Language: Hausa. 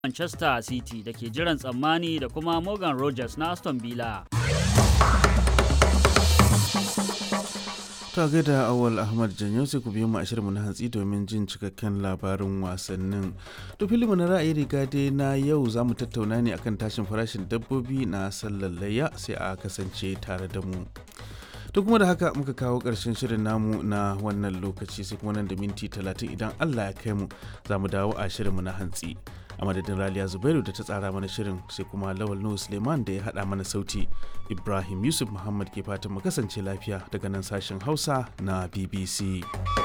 Manchester City da ke jiran tsammani da kuma Morgan Rogers na Aston Villa. Ta gaida awal Ahmad Janyo sai ku biyo mu a shirinmu na hantsi domin jin cikakken labarin wasannin. To filimu na ra'ayi riga dai na yau za mu tattauna ne akan tashin farashin dabbobi na sallar layya sai a kasance tare da mu. To kuma da haka muka kawo ƙarshen shirin namu na wannan lokaci sai kuma nan da minti talatin idan Allah ya kai mu za mu dawo a shirinmu na hantsi. a madadin raliya zubairu da ta tsara mana shirin sai kuma lawal nuhu suleiman da ya haɗa mana sauti ibrahim yusuf muhammad ke fatan mu kasance lafiya daga nan sashen hausa na bbc